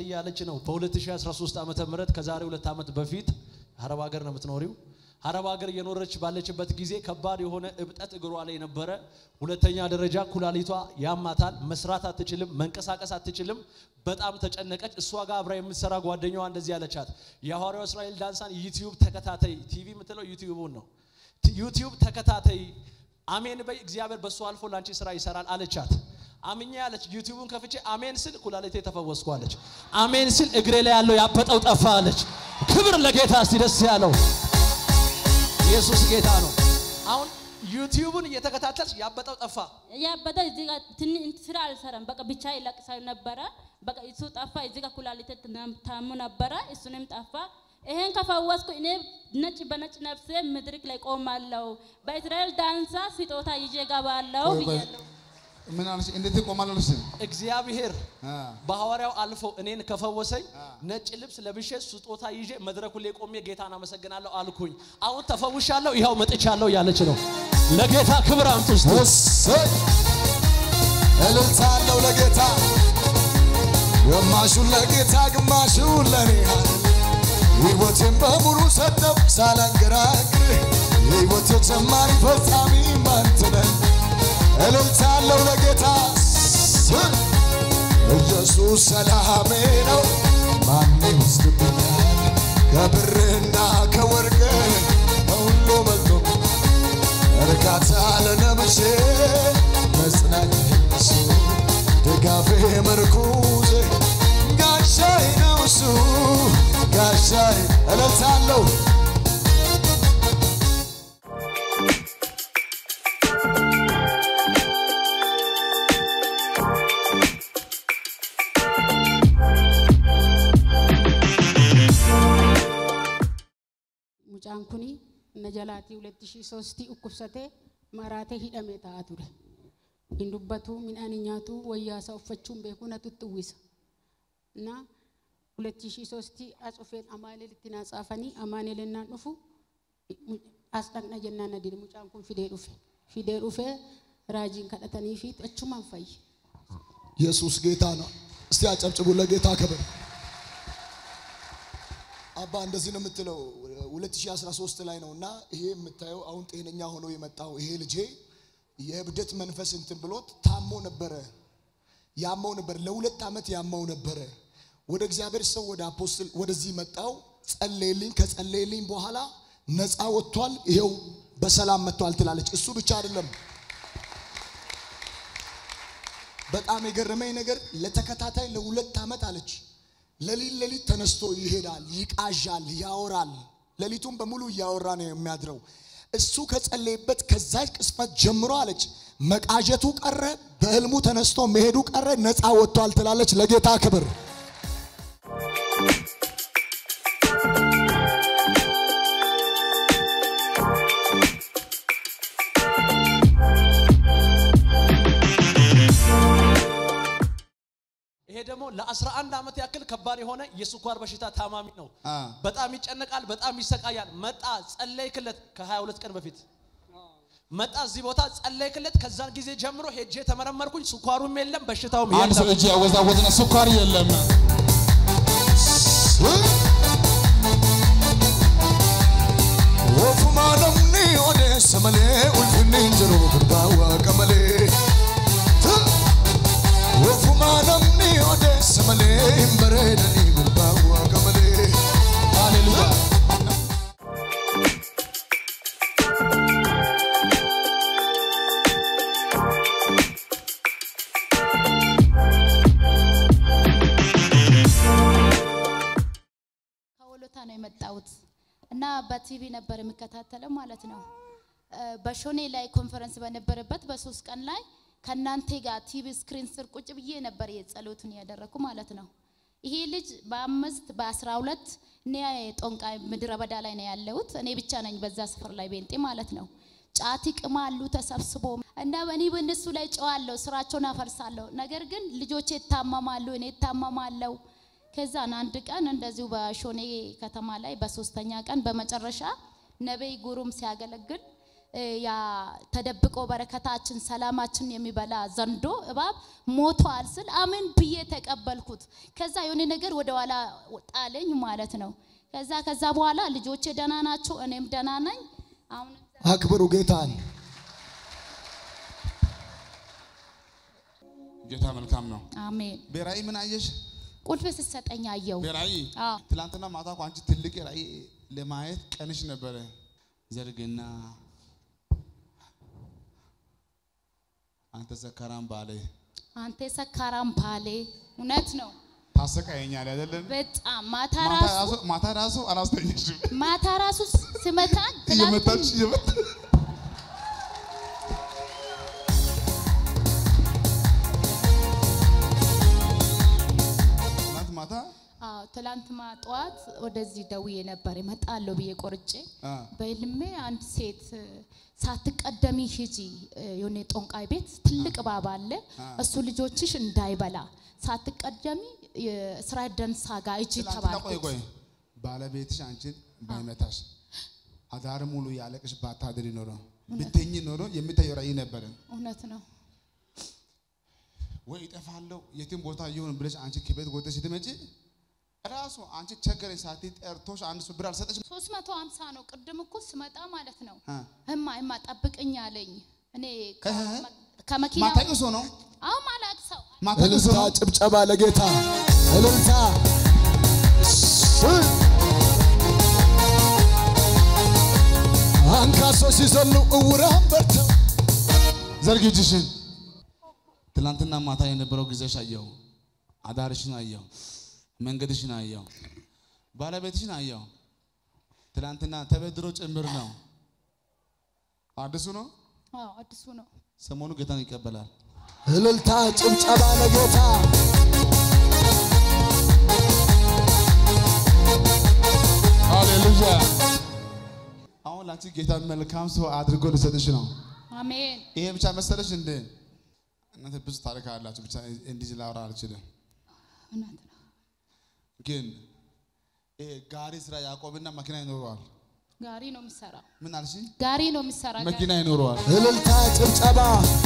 እያለች ነው። በ2013 ዓመተ ምህረት ከዛሬ ሁለት ዓመት በፊት አረብ ሀገር ነው የምትኖሪው። አረብ ሀገር እየኖረች ባለችበት ጊዜ ከባድ የሆነ እብጠት እግሯ ላይ ነበረ። ሁለተኛ ደረጃ ኩላሊቷ ያማታል። መስራት አትችልም፣ መንቀሳቀስ አትችልም። በጣም ተጨነቀች። እሷ ጋር አብራ የምትሰራ ጓደኛዋ እንደዚህ ያለቻት የሐዋርያው እስራኤል ዳንሳን ዩቲዩብ ተከታታይ ቲቪ የምትለው ዩቲዩቡን ነው ዩቲዩብ ተከታታይ አሜን በይ እግዚአብሔር በእሱ አልፎ ላንቺ ስራ ይሰራል አለቻት። አምኜ ያለች ዩቲዩቡን ከፍቼ አሜን ስል ኩላሊቴ ተፈወስኩ አለች። አሜን ስል እግሬ ላይ ያለው ያበጠው ጠፋ አለች። ክብር ለጌታ እስቲ ደስ ያለው ኢየሱስ ጌታ ነው። አሁን ዩቲዩቡን እየተከታተልሽ ያበጠው ጠፋ። ያበደ እዚህ ጋር ትን ስራ አልሰራም። በቃ ብቻ ይለቅሳል ነበረ። በቃ እሱ ጠፋ። እዚህ ጋር ኩላሊቴ ታሙ ነበረ። እሱንም ጠፋ። ይሄን ከፈወስኩ እኔ ነጭ በነጭ ነፍሴ ምድርክ ላይ ቆማለሁ። በእስራኤል ዳንሳ ስጦታ ይዤ ገባለሁ ብያለሁ። ምን አለሽ? እንዴት ይቆማል አለሽ? እግዚአብሔር አ በሐዋርያው አልፎ እኔን ከፈወሰኝ ነጭ ልብስ ለብሼ ስጦታ ይዤ መድረኩ ላይ ቆሜ ጌታን አመሰግናለሁ አልኩኝ። አሁን ተፈውሻለሁ፣ ይኸው መጥቻለሁ እያለች ነው። ለጌታ ክብር አምጡ እስቲ። እሰይ እልልታ አለው ለጌታ ግማሹን ለጌታ ግማሹን ለኔ ሕይወቴን በሙሉ ሰጠው ሳላንገራግር የሕይወቴ ጀማሪ ፈጻሚ አንተ ነህ እልልታ አለው ለጌታ እሰይ ኢየሱስ ሰላሜ ነው ማን ይወስድብኛል ከብርና ከወርቅ ከሁሉ በልጦ እርካታ ለነብሴ መጽናኛ እሱ ድጋፌ መርኩዜ ጋሻዬ ነው እሱ ጋሻዬ እለታለሁ Mucaan kuni na jalaatii 2003 dhukkubsatee maraatee hidhamee taa'aa ture. Hin dubbatu, midhaan hin nyaatu, wayyaasaa uffachuun beekuu natutti uwwisa. Na 2003 as dhufeen amaaneelitti naa tsaafanii amaaneelinnaan dhufu as dhaqna jennaan na dide mucaan kun fidee dhufe. Fidee dhufee raajiin kadhatanii fi achumaan fayye. ኢየሱስ ጌታ ነው። እስቲ አጨብጭቡ ለጌታ ክብር። አባ እንደዚህ ነው የምትለው 2013 ላይ ነው እና ይሄ የምታየው አሁን ጤነኛ ሆኖ የመጣው ይሄ ልጄ የእብደት መንፈስ እንትን ብሎት ታሞ ነበረ፣ ያመው ነበር፣ ለሁለት ዓመት ያመው ነበረ። ወደ እግዚአብሔር ሰው ወደ አፖስትል ወደዚህ መጣው፣ ጸለየልኝ። ከጸለየልኝ በኋላ ነፃ ወጥቷል፣ ይሄው በሰላም መጥቷል ትላለች። እሱ ብቻ አይደለም በጣም የገረመኝ ነገር ለተከታታይ ለሁለት ዓመት አለች ሌሊት ሌሊት ተነስቶ ይሄዳል፣ ይቃዣል፣ ያወራል። ሌሊቱን በሙሉ እያወራ ነው የሚያድረው። እሱ ከጸለየበት ከዛች ቅስፈት ጀምሮ አለች መቃዠቱ ቀረ፣ በህልሙ ተነስቶ መሄዱ ቀረ፣ ነፃ ወጥቷል ትላለች። ለጌታ ክብር ይሄ ደግሞ ለ11 ዓመት ያክል ከባድ የሆነ የስኳር በሽታ ታማሚ ነው። አ። በጣም ይጨነቃል፣ በጣም ይሰቃያል። መጣ ጸለይክለት፣ ከ22 ቀን በፊት መጣ እዚህ ቦታ ጸለይክለት። ከዛን ጊዜ ጀምሮ ሄጄ ተመረመርኩኝ፣ ስኳሩም የለም በሽታውም አንድ ሰው የለም። እጅ ያወዛወዝና ስኳር የለም። ወፉማ ነምኒ ኦዴሰ መሌ ኡልፍኒ እንጀሮ ግርባዋ ቀመሌ ወፉማ ነምኒ ኦዴሰ መሌ hinbareedani ግርባዋ ቀመሌ ሃሌሉያ ከወሎታ ነው የመጣሁት እና በቲቪ ነበር የሚከታተለው ማለት ነው። እ፣ በሾኔ ላይ ኮንፈረንስ በነበረበት በሶስት ቀን ላይ ከእናንተ ጋር ቲቪ ስክሪን ስር ቁጭ ብዬ ነበር የጸሎቱን ያደረግኩ ማለት ነው። ይሄ ልጅ በአምስት በአስራ ሁለት እኔ ጦንቃይ ምድረ በዳ ላይ ነው ያለሁት። እኔ ብቻ ነኝ በዛ ስፍር ላይ ቤንጤ ማለት ነው። ጫት ይቅማሉ ተሰብስቦ እና እኔ በእነሱ ላይ ጨዋለሁ፣ ስራቸውን አፈርሳለሁ። ነገር ግን ልጆቼ ይታመማሉ፣ እኔ ይታመማለሁ። ከዛን አንድ ቀን እንደዚሁ በሾኔ ከተማ ላይ በሶስተኛ ቀን በመጨረሻ ነቢይ ጉሩም ሲያገለግል እ፣ ያ ተደብቆ በረከታችን ሰላማችን የሚበላ ዘንዶ እባብ ሞቷል ስል አሜን ብዬ ተቀበልኩት። ከዛ የሆነ ነገር ወደ ኋላ ጣለኝ ማለት ነው። ከዛ ከዛ በኋላ ልጆቼ ደህና ናቸው፣ እኔም ደህና ነኝ። አሁን አክብሩ ጌታን። ጌታ መልካም ነው። አሜን። በራእይ ምን አየሽ? ቁልፍ ስትሰጠኝ አየው። በራእይ አዎ ትላንትና ማታ እኮ አንቺ ትልቅ ራእይ ለማየት ቀንሽ ነበረ። ዘርግና አንተ ሰካራም ባለ አንተ ሰካራም ባሌ፣ እውነት ነው። ታሰቃየኛል አይደለም? በጣም ማታ ማታ ራሱ ራሱ ማታ ራሱ አላስተኛሽም። ማታ ራሱ ስመታኝ እየመታች ትላንት እየመታ ትናንት ማታ አዎ ትላንት ማ ጠዋት ወደዚህ ደውዬ ነበር እመጣለሁ ብዬ ቆርጬ አ፣ በህልሜ አንድ ሴት እ፣ ሳትቀደሚ ሂጂ እ፣ የሆነ ጦንቃይ ቤት ትልቅ እባብ አለ እሱ ልጆችሽ እንዳይበላ ሳትቀደሚ የእስራኤል ደንሳ ጋር እጂ ትናንትና ቆይ ተባልኩት። ቆይ ባለቤትሽ አንቺን ባይመታሽ አዳር ሙሉ ያለቅሽ ባታድሪ ኖሮ ብትኝ ኖሮ የሚታየው ራእይ ነበረ። እውነት ነው። ወይ እጠፋለሁ የትም ቦታ ይሁን ብለሽ አንቺ ከቤት ወጥተሽ ስትመጪ ራሱ አንቺ ቸገረኝ ሳቲ ጠርቶሽ አንድ ሰው ብር አልሰጠሽ ሶስት መቶ ሀምሳ ነው ቅድም እኮ ስመጣ ማለት ነው። አ፣ እማ እማ ጠብቅኝ አለኝ። እኔ እህ፣ ከመኪና ማታውቂው ሰው ነው አሁን ማላቅ ሰው ማታውቂው ሰው እልልታ፣ ነው ጭብጨባ ለጌታ እልልታ። እሰይ! አንካሶች ሲዘሉ እውራን በርተው ዘርጊ እጅሽን። ትናንትና ማታ የነበረው ጊዜሽ አየው፣ አዳርሽን አየው፣ መንገድሽን አየው፣ ባለቤትሽን አየው። ትናንትና ተበድሮ ጭምር ነው። አዲሱ ነው። አዎ አዲሱ ነው። ሰሞኑ ጌታን ይቀበላል። እልልታ፣ ጭብጨባ ለጌታ ሃሌሉያ። አሁን ላንቺ ጌታ መልካም ሰው አድርጎ ሊሰጥሽ ነው። አሜን። ይሄ ብቻ መሰለሽ እንዴ? እናንተ ብዙ ታሪክ አላችሁ። ብቻ እንዲህ ላወራ አልችልም። እውነት ነው። ግን ይሄ ጋሪ ስራ ያዕቆብና መኪና ይኖረዋል። ጋሪ ነው የሚሰራው። ምን አልሽ? ጋሪ ነው የሚሰራ ጋሪ። መኪና ይኖረዋል። እልልታ፣ ጭብጨባ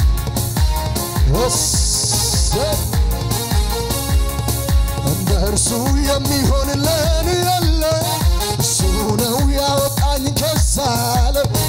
እሰይ! እንደ እርሱ የሚሆንልን የለ እሱ ነው ያወጣኝ ከዛ ዓለም